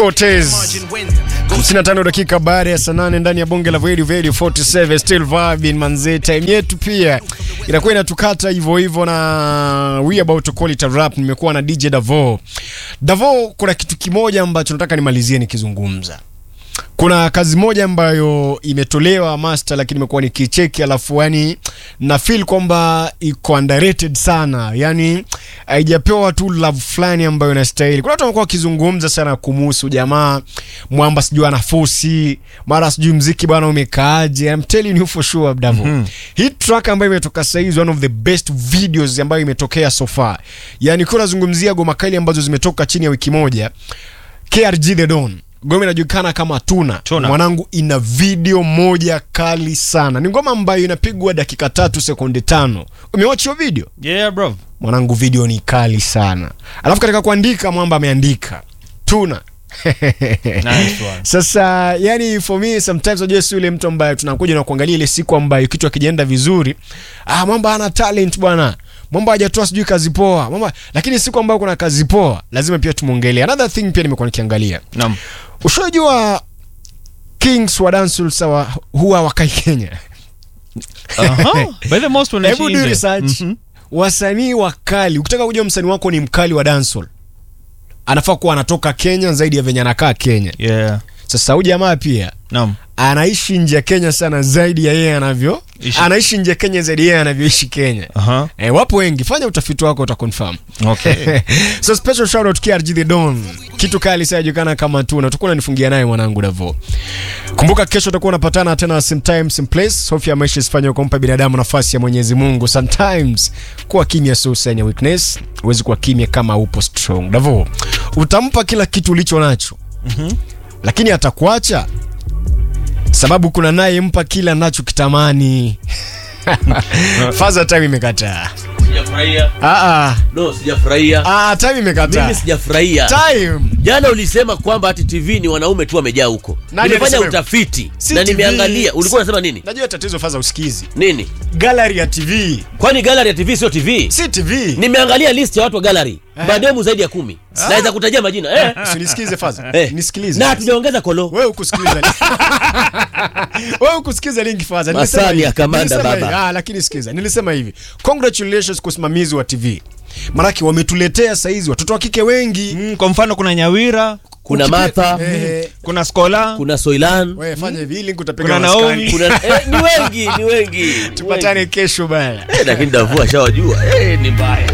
Cortez 55 dakika baada ya saa nane ndani ya bonge la Radio Radio 47 still vibing manze, time yetu pia inakuwa inatukata hivyo hivyo, na we about to call it a rap. Nimekuwa na DJ Davo. Davo, kuna kitu kimoja ambacho nataka nimalizie nikizungumza kuna kazi moja ambayo imetolewa master, lakini imekuwa nikicheki, alafu yani na feel kwamba iko underrated sana, yani haijapewa tu love fulani ambayo inastahili. Kuna watu wamekuwa wakizungumza sana kumuhusu jamaa mwamba, sijui ana fosi mara sijui mziki bwana umekaaje. I'm telling you for sure Davo, mm -hmm. hii track ambayo imetoka sasa hizi one of the best videos ambayo imetokea so far, yani kwa nazungumzia goma kali ambazo zimetoka chini ya wiki moja, KRG The Don ngoma inajulikana kama Tuna. Tuna. Mwanangu, ina video moja kali sana. Ni ngoma ambayo inapigwa dakika tatu sekunde tano. Umewatch hiyo video? Yeah, bro. Mwanangu, video ni kali sana. Alafu katika kuandika mwamba ameandika Tuna. Nice one. Sasa yani for me sometimes unajua si yule mtu ambaye tunakuja na kuangalia ile siku ambayo kitu akijaenda vizuri, ah, mwamba ana talent bwana. Mwamba hajatoa sijui kazi poa. Mwamba lakini siku ambayo kuna kazi poa lazima pia tumuongelee. Another thing pia nimekuwa nikiangalia. Naam. Ushajua Kings wa dancehall sawa huwa wakai Kenya. Aha. By the most wanaishi Hebu do nje. research. Mhm. Wasanii wakali, ukitaka kujua msanii wako ni mkali wa dancehall, anafaa kuwa anatoka Kenya zaidi ya venye anakaa Kenya. Yeah. Sasa huyu jamaa pia Naam. anaishi nje ya Kenya sana zaidi ya yeye anavyo Ishi. anaishi nje ya Kenya zaidi ya yeye anavyoishi Kenya. Aha. E, wapo wengi, fanya utafiti wako utaconfirm. Okay. so special shout out KRG The Don. Kitu kali sana julikana kama Tuna. Utakuwa unanifungia naye mwanangu Davo. Kumbuka kesho utakuwa unapatana tena same time same place. Hofu ya maisha isifanye kumpa binadamu nafasi ya Mwenyezi Mungu. Sometimes kuwa kimya sio sign ya weakness. Huwezi kuwa kimya kama upo strong. Davo. Utampa kila kitu ulicho nacho. Lakini atakuacha sababu kuna naye mpa kila nacho kitamani. Faza time imekataa. Sijafurahia. Ah ah. No, sijafurahia. Ah, time imekataa. Mimi sijafurahia. Time. Jana ulisema kwamba ati TV ni wanaume tu wamejaa huko. Nani Nimefanya alisema? utafiti Si na TV. nimeangalia. Ulikuwa unasema nini? Najua tatizo faza usikizi. Nini? Gallery ya TV. Kwani gallery ya TV sio TV? Si TV. Nimeangalia list ya watu wa gallery. Mademu zaidi ya kumi. Naweza kutajia majina. Eh. Usinisikize faza. Eh. Nisikilize. Na hatujaongeza kolo. Wewe ukusikiliza. Wewe ukusikiza linki faza. Masani hivi. ya kamanda Nilisema baba. hivi. Ah, lakini sikiza. Nilisema hivi. Congratulations kwa usimamizi wa TV. Maanake wametuletea saizi watoto wa kike wengi. Mm, kwa mfano kuna Nyawira, Kuna Ukipe- Martha, Eh, kuna Skola, kuna Soilan. wewe fanya hivi link utapiga Kuna maskani. Naomi. Kuna eh, ni wengi, ni wengi. Tupatane kesho bana. Eh, lakini Davua shawajua. Eh, ni mbaya.